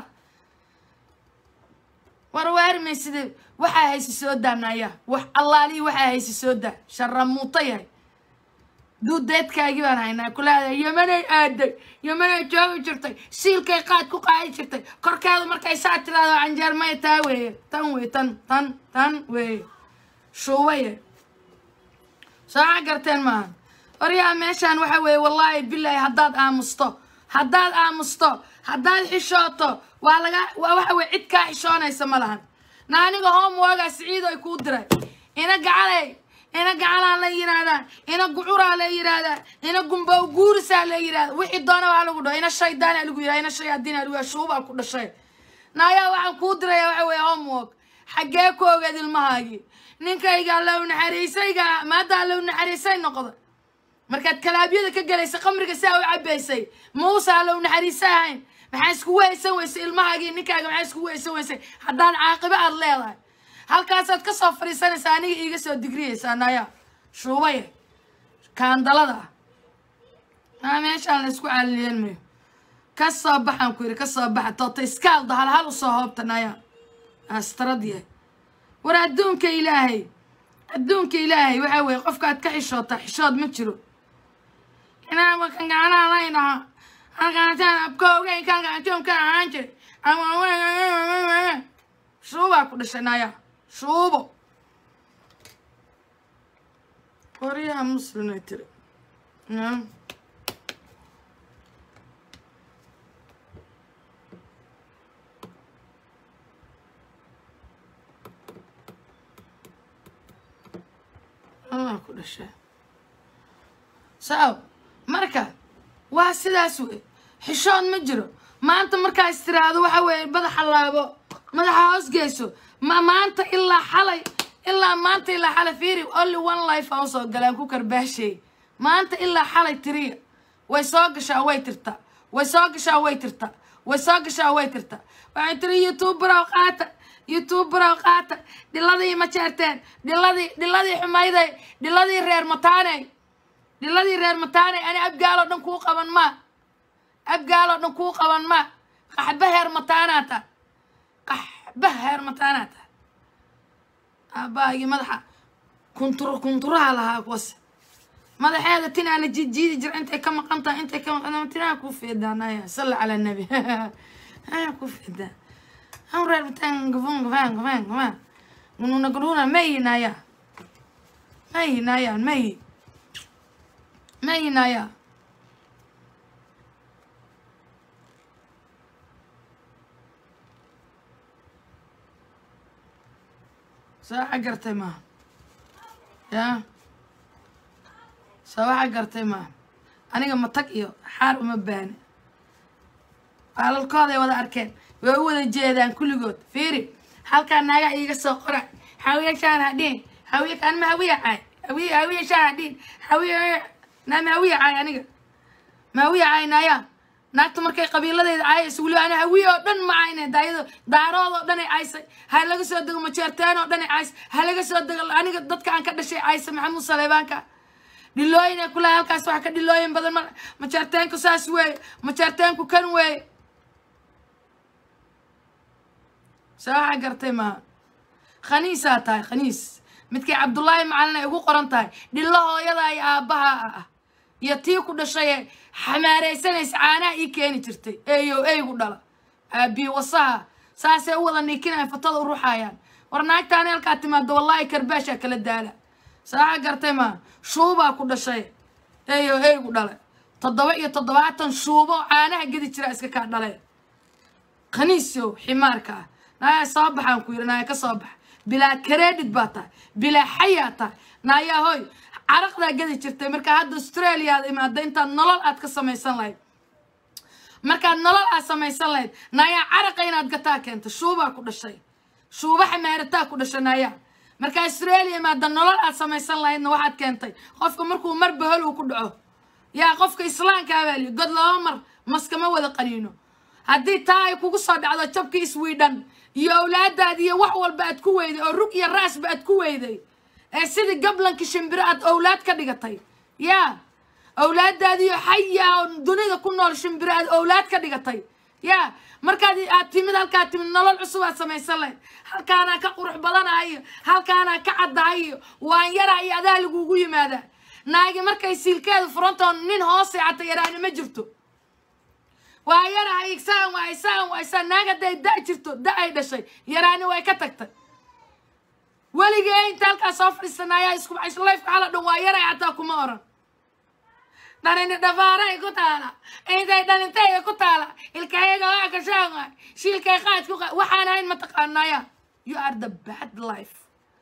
war waarmay sidee waxaa haysi soo daanaya wax allaalihii waxaa haysi soo daa sharamuuto yahay duudeedkaagii baan haynaa kulaada yamanay aaday yamanay joogi jirtay siilkay qaad ku qaadi jirtay korkeedu markay saa tiraado canjeer maya taa weeye tan wey tan tan tan weeye shuubaye sooca garteen maaha waryaa meeshaan waxa weeye wallaahi bilaahi haddaad aamusto haddaad aamusto haddaad xishooto waa laga waa waxa weye cid kaa xishoonaysa ma lahan na aniga homeworgaa siciido ay kuu diray ina gacalay ina gacalaa la yidhaahdaa ina gucuraa la yidhaahdaa ina gumbow guurisaa la yidhahda wixii doona waa lagu dhaho ina shaydaana lagu yidhahda ina shayaadiina lagu yidhahda shuubaa ku dhashay naayaa waxaan kuu diraya waxa weeye homework xaggee ku ogeed ilmahaagii ninkayga allow naxariisayga maadda allow naxariisay noqda markaad kalaabyada ka gelaysay qamriga saa u cabaysay muusa allow naxariisa ahayn maxaa iskugu haysan weysay ilmahaagii ninkaaga maxaa iskugu haysan weysay haddaan caaqibo aad leedahay halkaasaad ka soo fadhiisanaysaa aniga iiga soo digriyaysaa naya shuubaya kaandalada maa meeshaan la isku caaliyeen mayo ka soo baxaan ku yidhi ka soo baxa toota iskaalda halhal usoo hoobta naya astarad yahay war adduunka ilaahay adduunka ilaahay waxaa weeye qofkaad ka xishootaa xishood ma jiro inaan wakan gacanaha laynaha halkaataan abkoogeyn kan gacantoon ka ahaan jiray ama shuubaa ku dhashay naya shuubo qoryaha muslimay tiri aa ku dhashay sao marka waa sidaas wey xishood ma jiro maanta markaa is tiraahdo waxa weeye madaxa laabo madaxa hoos geyso ma maanta ilaa xalay ilaa maanta ilaa xalay fiiri only one life aan usoo galaan ku karbaasheey maanta ilaa xalay tiriya way soo gashaa way tirtaa way soo gashaa way tirtaa way soo gashaa way tirtaa waxay tiri youtuberow qaata youtuberow qaata dhiladii ma jeerteen dhiladii dhiladii xumayday dhiladii reer mataaney dhiladii reer mataaney ani abgaaloo dhan kuu qaban maa abgaaloo dhan kuu qaban maa qaxba heer mataanaata qaxba heer mataanaata aabbaagii madaxa kuntur kunturaha lahaa kuwase madaxeeda tinaana jiidjiidi jira intay ka maqan tahay intay ka maqan tinaa kuu feedaanaya salli calaa nabi aya kuu feedaa an reer mataan gafan gafan gafan gafan gununa gununa mayi naya mayi naya mayi mayi naya saaxa gartay maaha yaa saawaxa gartay maaha aniga matag iyo xaar uma baani baalalkooday wada arkeen way u wada jeedaan kulligood fiiri halkaa naagaa iiga soo qora hawiya shaan hadhiin hawiya anma hawiya caay hawiya hawiya shaan hadhiin hawiya naama hawiya caay aniga ma hawiya caay naayaa naagta markay qabiiladeeda caayaysa weliba ana hawiye oo dhan ma cayne daayado daarood oo dhan ay caysay ha laga soo dego majeerteen oo dhan ay caysay ha laga soo dego aniga dadka aan ka dhashay caysay maxamuud saleebaanka dhilooyin ay kulahay halkaas waxa ka dhilooyin badan ma majeerteenku saas weeye majeerteenku kan weeye saaxa gartay maaha khaniisaa tahay khaniis midkay cabdullaahi macalin ay ugu qoran tahay dhillo hooyada iyo aabbaha ah iyo tii ku dhashaye xamaaraysanaysa caanaha ii keeni jirtay eeyo eygu dhala aabiye wasaha saasay u wada niikinaya fatada u ruxayaan war naagtaani halkaa timaado wallaahi karbaashaa kala daala saaxa gartay maaha shuubaa ku dhashay eeyo eygu dhala toddoba iyo toddobaatan shuubo caanaha gedi jira iska kaa dhale khaniisow ximaarka ah naaya soo baxaan ku yidhi naaya ka soo bax bilaa credit baa tahay bilaa xayaa tahay naayaa hoy caraqdaa gedi jirtay markaa hadda australia aad imaada intaad nolol aad ka samaysan lahayd markaad nolol aad samaysan lahayd naayaa caraqa inaad gataa keenta shuubaa ku dhashay shuuba xamaarataa ku dhashay naayaa markaa australia imaada nolol aad samaysan lahaydna waxaad keentay qofka markuu mar bahol uu ku dhaco yaa qofka islaamka abaaliyo god laba mar maskama wada qaniino haddii taa ay kugu soo dhacdo jabkii iswiidhan iyo awlaadaad iyo wax walba aad ku weyday oo rug iyo raasba aad ku weyday ee sidii gablanki shimbiro aad awlaad ka dhigatay yaa awlaadaadiyo xaya oo dunida ku nool shimbiro aad awlaad ka dhigatay yaa markaad aad timid halkaad timid nolol cusub aad samaysan lahayd halkaanaa ka qurux badanahayo halkaanaa ka caddahayo waan yaraa iyo adaa lagugu yimaadaa naagi markay siilkeedu furantao nin hoos seexata yaraani ma jirto waa yarahay isaan waa isaan waa isaan naag hadday da jirto da ay dhashay yaraani way ka tagtay weligee inta halkaa soo fadhiisanaayaa isku lifeka hala dhan waa yaray xataa kuma oran dhalini dhafaaray ku taala intay dhalintayga ku taala ilkayaga waa kashaan waay shiilkay qaad ku qaad waxaan ahayn mataqaanaya you are the bad life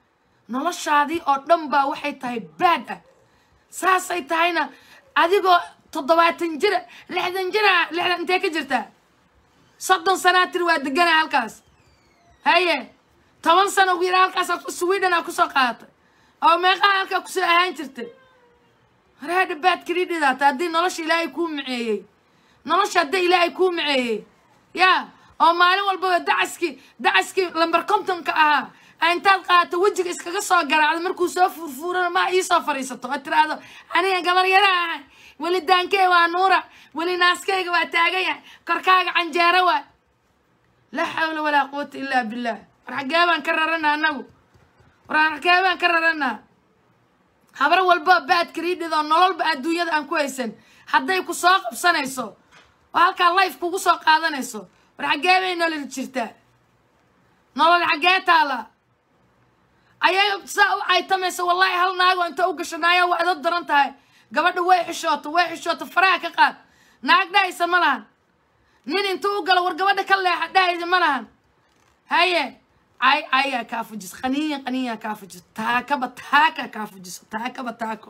noloshaadii oo dhan baa waxay tahay baad ah saasay tahayna adigoo toddobaatan jira lixdan jira lixdan intee ka jirtaa soddon sanaa tiri waa deganaa halkaas haye toban sano ugu yara halkaas sweden aa kusoo qaadatay oo meeqaa halkaa kusoo ahaan jirtay hareedha baad kridhidaata haddii nolosha ilaahay kuu maceeyey nolosha haddii ilaahay kuu maceeyey yaa oo maalin walbaba dacaskii dacaskii lambar kontonka ahaa a intaad qaadato wejiga iskaga soo garaacdo markuu soo furfuurana ma iisoo fadhiisato oo tiraahdo aniga gabar yara ahay weli daankey waa nuura weli naaskayga waa taagan yahay korkaaga canjeero waa laa xawla walaa quwata illaa billah war xaggee baan ka raranaa annagu war xaggee baan ka raranaa habar walba baad kariidhidoo nololba adduunyada aan ku haysan hadday ku soo qabsanayso oo halkaa life kugu soo qaadanayso war xaggee bay nolol jirtaa nolol xaggee taala ayaga saa u caytamaysa wallaahi hal naagoo inta u gasho naayaa waa idad daran tahay gabadha way xishooto way xishooto faraha ka qaad naag dhahaysa ma lahan nin intuu u galo war gabadha ka leexa dhahaysa ma lahan haye cay cayaa kaa fujiso qaniyan qaniyaa kaa fujiso taakaba taaka kaa fujiso taakaba taako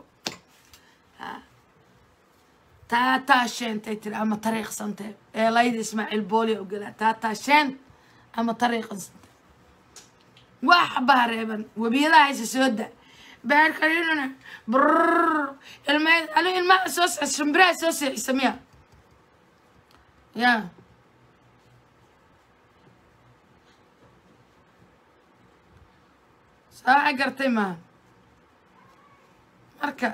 taataa sheentay tiri ama tariiqsantay eelayda ismaaciil booliya ogalaa taataa sheent ama tariiqsantay wax baa reeban webiyadaha haysa soo da baarkarinana brr ilma alo ilmaha soo shimbiraha soo seexisa miya ya saaxa gartay maaha marka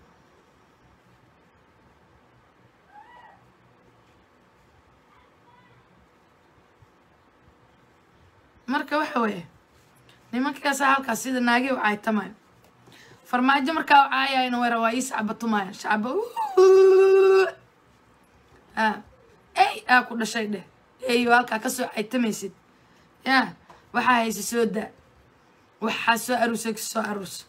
marka waxa weeye nimankaasa halkaas sida naagi u caytamayo farmaajo markaa u caayayna wara waa ii sacbatumaya shacba a ey aa ku dhashay dheh eyo halkaa kasoo caytamaysid ya waxaa haysa soo daa waxaa soo aruusay soo aruus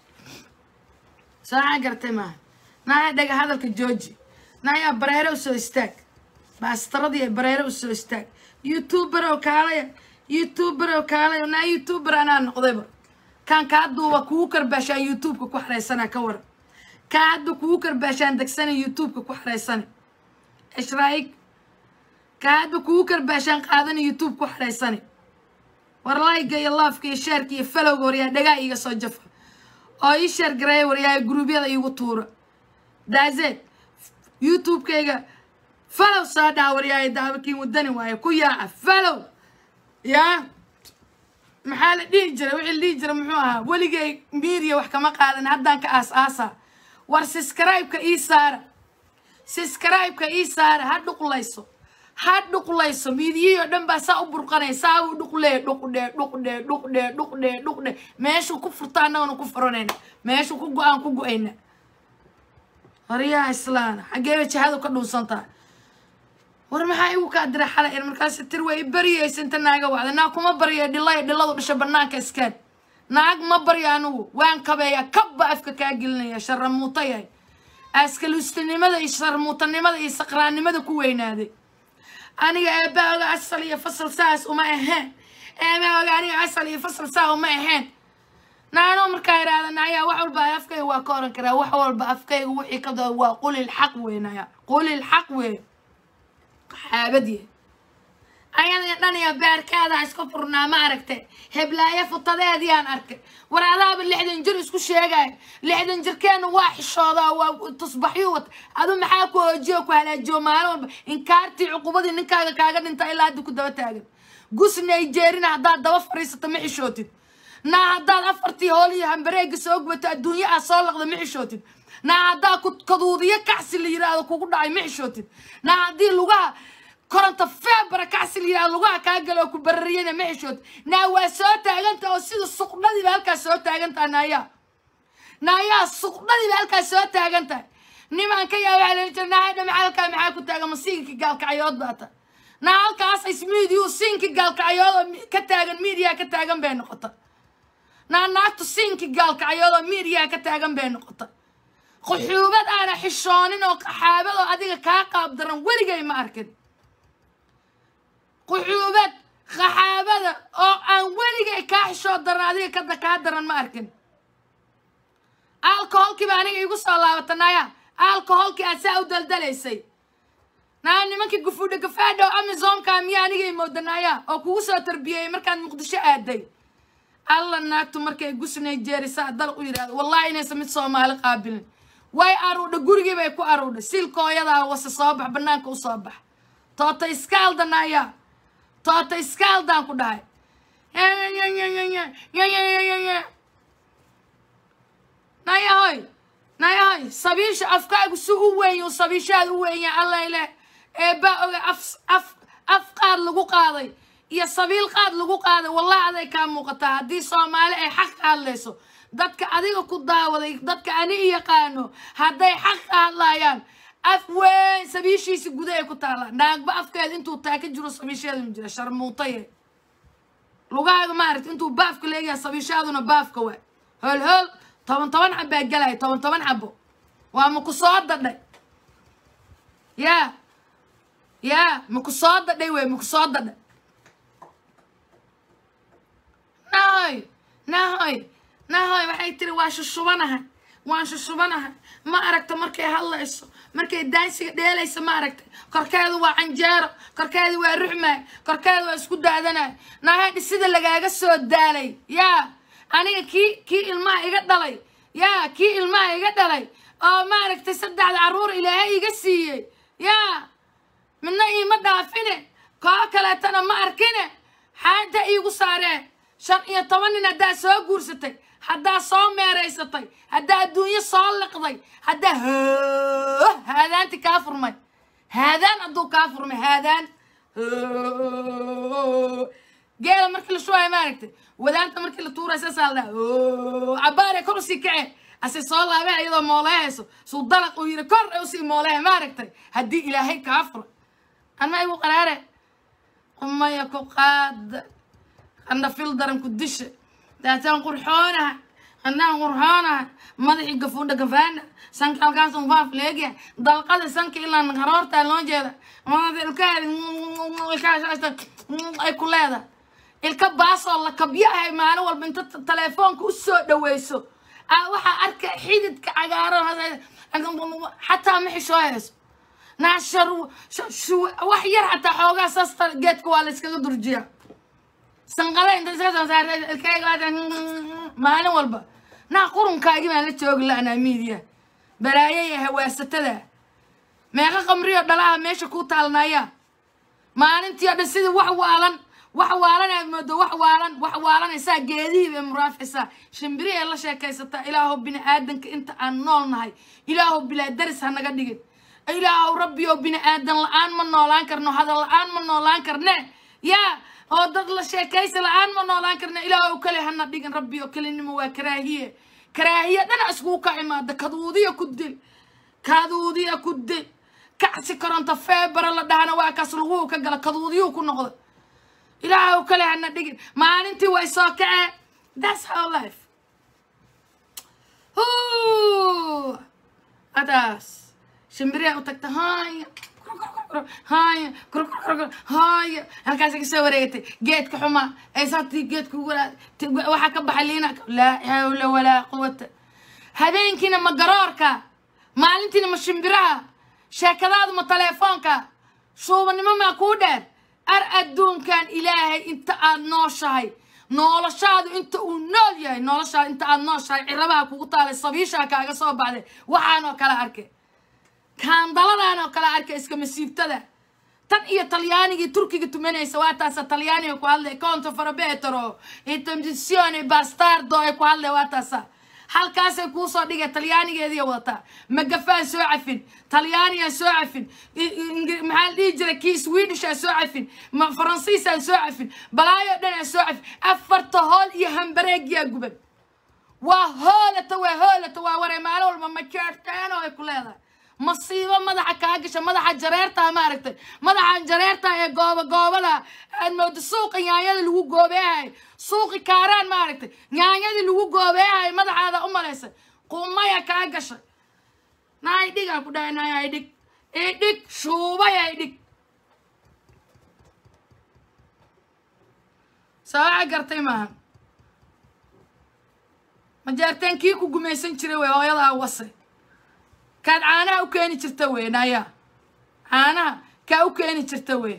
sooxaa gartay maaha naaya dhaga hadalka jooji naayaa bareere u soo istaag maastaradii bareere u soo istaag youtuber oo kaalaya youtuber oo kaalaya naa youtuber anaa noqdayba kaan kaa duuba kugu karbaashaan youtubeka ku xaraysana ka waran kaa hadda kugu karbaashaan degsana youtubeka ku xaraysana ishraayig kaa hadda kugu karbaashaan qaadana youtube ku xaraysana war layga iyo loofka iyo sheerka iyo falowga waryaa dhagaa iiga soo jafa oo ii sheer gareeya waryaa gruubyada iigu tuura daazeed youtubekayga falow soo dhaha waryaaya daabakiin wadani waaye ku yaaca falow yaa maxaa la dhihi jiray wixii la dhihi jiray muxuu ahaa weligay miiriya wax kama qaadan haddaan ka aas aasa war siskraibka ii saara siskraibka ii saara ha dhuqlayso ha dhuqlayso miidiyihii oo dhan baa saa u burqanaya saa u dhuqlee dhuqdhee dhuqdhee dhuqdhee dhuqdhee dhuqdhee meeshuu ku furta annagana ku furanayna meeshuu ku go-aan ku go-ayna waryaha islaana xaggeeba jihadu ka dhuunsantaa war maxaa igu kaa dira xalay in markaas tir way i baryaysa inta naaga wacda naag kuma baryo dhilaya dhiladu dhasha banaanka iskaan naag ma baryo anigu waan kabeeya kabba afka kaa gelinaya sharamuuta yahay askaluustinimada iyo sharmuutanimada iyo saqraannimada ku weynaaday aniga eebaaga asal iyo fasal saas uma ahayn eebaaga aniga asal iyo fasal saa uma ahayn naanoo markaa idhaahda nayaa wax walba afkayga waa ka oran karaa wax walba afkayga wixii ka dao waa qulil xaq wey naya qulil xaq wey xaabadye ayada dhan iyo beerkeeda isku furnaa ma aragtay heblaayo futadeediiyaan arkay war adaaba lixdan jir isku sheegaayo lixdan jirkeena waa xishoodaa waa tusbaxyu wata adu maxaa ku hoojiyo ku halaajiyo maalin walba inkaartii cuqubadii ninkaaga kaaga dhinta ilaa hadda ku daba taagan gus nigerina haddaad daba fadhiisato ma xishootid naa haddaad afartii hooliyo hambareega soo gubato adduunyo aad soo laqda ma xishootid naa haddaa kaduudiyo kacsi la yiraahdo kugu dhacay ma xishootid naa haddii lugaha koronto feebara kacsi la yirahdo lugaha kaa galo oo ku barariyana ma xishootid naa waa soo taaganta oo sida suqdhadiiba halkaas soo taagantaha naayaa naayaa suqdhadiiba halkaas soo taagan tahay nimaan ka yaa waxaa leeli jira naa hadha maxaa halkaa maxaa ku taagan masiinka gaalkacyood baa ta naa halkaas is miidiyu siinka gaalkacyood oo ka taagan miidiyaa ka taagan bay noqota naa naagtu siinka gaalkacyood oo miidiyaa ka taagan bay noqota quxuubad aana xishoonin oo qaxaabad oo adiga kaa qaab daran weligay ma arkin quxuubad qaxaabada oo aan weligay kaa xishoo daran adiga kada kaa daran ma arkin alcoholkiiba aniga igu soo laabata naya alcoholkii aad saa u daldalaysay naa nimankii gufuudha gafaadha oo amazonka miya aniga imooda naya oo kugu soo tarbiyeyey markaad muqdisho aaday alla naagtu markay gusnay jeerisaa dalq u yidhahdo wallahi inaysan mid soomaali qaabilin way aruudha gurigii bay ku aruudha silkooyadaa wase soo bax banaanka u soo bax toota iskaalda naya toota iskaaldaan ku dhahay nayahoy nayahoy sabiisha afkaagu si u weyn sabiishaad u weenya allayle eebaa oga af af af qaad lagu qaaday iyo sabiil qaad lagu qaaday wallahi aday kaa muuqataa haddii soomaali ay xaq ka hadlayso dadka adiga ku daawaday dadka ani i yaqaano hadday xaq ka hadlayaan af weyn sabiishiisi guda ay ku taallaa naagba afkeeda intuu taa ka jiro sabiisheeda ma jira sharmuutaye lugahaaga maaragta intuu baafka leeyahay sabiishaaduna baafka waa hol hol toban toban xabbaa gelaya toban toban xabbo waa maku soo dadhay yaa yaa maku soo dadhay wey maku soo dadhay nahoy nahoy nahoy waxay tiri waa shushubanahay waan shushubanahay ma aragta markay hadlayso markay daansiga dheelaysa ma aragtay korkeedu waa canjeero korkeedu waa ruxmaay korkeedu waa isku daadanay nahay sida lagaaga soo daalay yaa aniga kii kii ilmaha iga dhalay yaa kii ilmaha iga dhalay oo maaragtay saddexda carruur ilaahay iga siiyey yaa midna iima dhaafine koo kaleetana ma arkine xaanta iigu saaree shan iyo toban nin haddaa soo guursatay haddaa soo meeraysatay haddaa adduunyo soo liqday haddaa hoo haadaanti kaa furmay haadaan hadduu kaa furmay haadaan geela markii la shubayo maaragtay wadaanta markii la tuurayo saasaa la dhaha cabaare kor usii kace ase soo laabee iyadoo mooleehayso suu dalaq uu yidhi kor usii moolehe maaragtay haddii ilaahay kaa fura anma igu qaraare qumaya ku qaada qandha fil daran ku disha daataan qurxoonaha qandhaan qurxoonaha madaxii gafuudha gafaana sanka halkaasun faaf leegya dalqada sanka ilaa haroortaa loo jeeda ilkaheeda ay ku leedahay ilka baasoo la kabyahay maalin walba inta telefoonka u soo dhaweyso aa waxaa arka xididka cagaaran xataa ma xishoo hayso naashar wax yar xataa xoogaa saasta geedka waa la iskaga durjiyaa sanqada inta iska soo saartay ilkayga maalin walba naa qurunkaagi baan la joogi la-anaa miidiya balaayo iyo hawaasatada meeqa qamriyo dhalaha meesha ku taalnaya maalintii oo dhan sidii wax waalan wax waalan aad moodo wax waalan wax waalanaysaa geedihii bay muraaficaysaa shimbiri ee la sheekaysataa ilaahow bini aadanka inta aan nool nahay ilaahow bilaa daris ha naga dhigin ilaahow rabbi oo bini aadan la-aan ma noolaan karno hadal la-aan ma noolaan karne yaa oo dad la sheekaysa la-aan ma noolaan karne ilaahow kale hana dhigin rabbi oo kelinimo waa karaahiye karaahiye dhana iskugu ka imaada kaduudiya ku dil kaduudiya ku dil kacsi koronto feebara la dhahana waa kaas laguhu ka gala kaduudiyuu ku noqda ilaahow kale hana dhigin maalintii way soo kaceen that's how life adaas shimbiriyaa u tagta haya haya haya halkaasay kasoo wareegatay geedka xumaa ay saartii geedka waxaa ka baxay liina laa xawla walaa quwata habeenkiina ma garoorka maalintiina ma shimbiraha sheekadaadu ma teleefoonka shuubanimo maa kuu dheer ar adduunkan ilaahay inta aad nooshahay noloshaadu inta uu nool yahay noloshaadu inta aad nooshahay cirabaha kugu taalay sabiishaa kaaga soo baxday waxaan oo kale arkay kaandaladan oo kale arkay iska masiibtada tan iyo talyaanigii turkiga tumanaysa waa taasa talyaaniga ku hadlay conto farabetero interdicione bastardo ay ku hadlay waa taasa halkaasay kuusoo dhigay talyaanigeediiy wadataa magafaan soo cafin talyaaniyaa soo cafin maxaa la dhihi jiray kii swedishaa soo cafin faransiisaa soo cafin balaayo dhanaa soo cafin afarta hool iyo hambareegiyaa guban waa hoolata waa hoolata waa waree maalin walba majeerteeno ay ku leedahay masiibo madaxa kaa gasha madaxa jareertaa maaragtay madaxa jareerta ee gooba goobada aad moodo suuqa nyaanyada lagu goobeehay suuqi kaaraan maaragtay nyaanyadii lagu goobeehay madaxaada u malaysay qumaya kaa gashay naay dhigaa ku dhahay naay ay dhig idhig shuubay ay dhig saaca gartay maaha majeerteen kii ku gumaysan jiray wey hooyadaa wase kaad caanaha u keeni jirta wey naya caanaha kaa u keeni jirta wey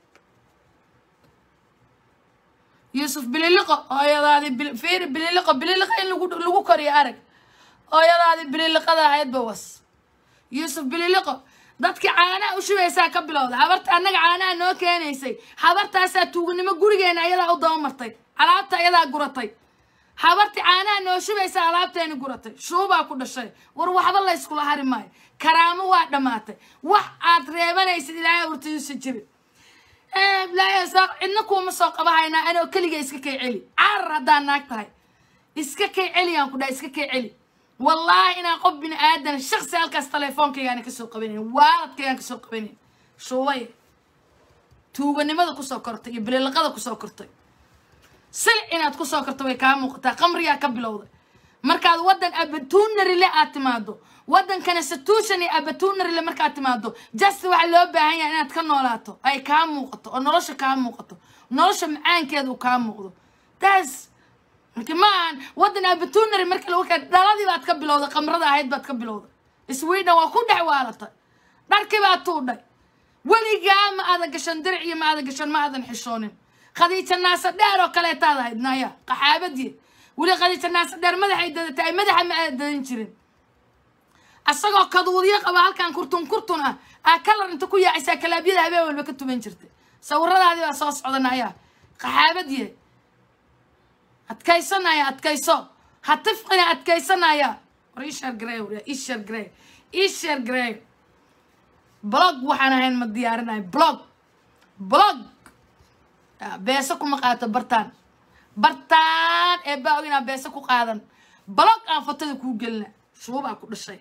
yuusuf bililiqo hooyadaadii bil- fiiri bililiqo bililiqo in lagu lagu koriyo arag hooyadaadii bililiqada ahaydba was yuusuf bililiqo dadkii caanaha u shubaysaa ka bilowda habarta annaga caanaha noo keenaysay habartaasaa tuuganimo gurigeena ayadaa u dabamartay alaabta ayadaa guratay habarti caanaha noo shubaysaa alaabteeni guratay shuubaa ku dhashay war waxba la yskula hari maayo karaamo waa dhammaatay wax aad reebanaysid ilaahay hortayuusa jirin ilaahay soo cidna kuuma soo qabahaynaa anoo keliga iska kay celi carar haddaan naag tahay iska kay celiyaan ku dhaha iska kay celi wallaahi inaan qof bini aadan shaksi halkaas teleefoonkaygaana kasoo qabanayn waaladkaygaan kasoo qabanayn shuubay tuuganimada kusoo kortay iyo bililiqada kusoo kortay silic inaad kusoo korto way kaa muuqataa qamriyaa ka bilowday markaad waddan abatuunarile aad timaado waddankana satuushan iyo abatuunarile markaad timaado just waxaa loo baahan yahay inaad ka noolaato ay kaa muuqato oo nolosha kaa muuqato nolosha macaankeeda uu kaa muuqdo taas marka ma ahan waddan abatuunari marka lagu keen dhaladii baad ka bilowday qamrada ahayd baad ka bilowday sweden waa ku dhex waalatay dharkii baad tuudhay weligaa ma aadan gashan diric iyo ma aadan gashan ma aadan xishoonin khadiija naasa dheer oo kaleetaad ahayd naya qaxaabadii weli khadiija naasa dheer madaxay dadatay ay madaxa ma aada dadan jirin asagoo kaduudyo qaba halkan kurtun kurtun ah aa kalar inta ku yaacaysaa kalaabyada habeen walba ka tuban jirtay sawiradaadii baa soo socda naya qaxaabadii adkaysanaya adkayso ha tifqina adkaysanaya war ishar grey war ishar grey ishar grey blog waxaan ahayn ma diyaarinayo blog blog beese kuma qaato bartaan bartaan ee baa og inaa beese ku qaadan blog aan fotada kuu gelina shuubaa ku dhashay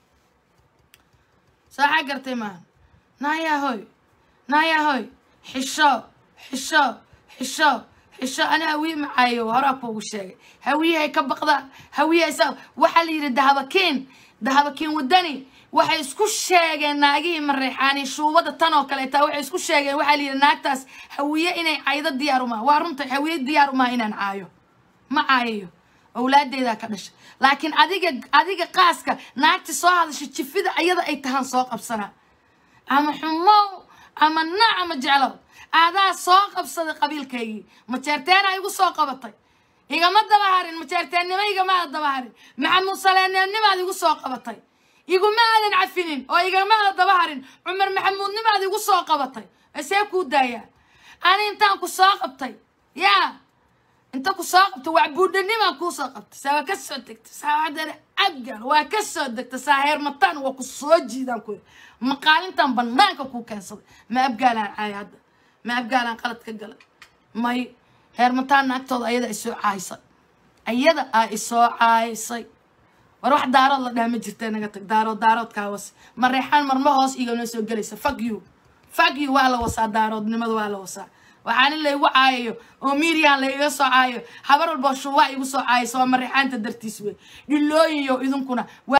saaxaa gartay maahan naayaa hoy naayaa hoy xisho xisho xisho xisho ana hawiye macaayo horaa kuugu sheegay hawiyahay ka baqda hawiyahay sa waxaa la yidhi dahabakiin dahabakiin wadani waxay isku sheegeen naagihii mareexaani shuubada tan oo kaleeta waxay isku sheegeen waxaa la yidhi naagtaas hawiye inay caydo diyaar umaha waa runta hawiye diyaar umaha inaan caayo ma caayayo awlaadeydaa ka dhashay laakiin adiga adiga qaaska naagti soo hadasha jifida ayada ay tahaan soo qabsanaa ama xumow ama naac ama jeclow adaa soo qabsaday qabiilkaygii majeerteena igu soo qabatay igama daba harin majeerteennimo igama aada daba harin maxamuud saleeneenimaad igu soo qabatay iguma aadan cafinin oo igama aada daba harin cumar maxamuudnimaad igu soo qabatay see kuu daayaa ani intaan ku soo qabtay yaa inta ku soo qabtay wacbuudhanimaan kuu soo qabtay saa waa ka soo degtay saa haddana abgaal waa ka soo degtay saa heermataan waa ku soo jiidaan ku maqaalintan banaanka kuu keensaday ma abgaalaan caaya hadda ma abgaalaan qalad ka galay may heermataan naagtooda ayada ay soo caaysay ayada aa isoo caaysay war wax daarood la dhaha ma jirta naga tag daarood daarood kaawas ma reexaan marma hoos iganoo soo gelaysa fag you fag you waa la wasaa daaroodnimada waa la wasaa waxaan in laygu caayayo oo miiriyaan layga soo caayo habar walboo shuubaa igu soo caayaysa waa mareexaanta dartiis wey dhilooyiyo idinkuna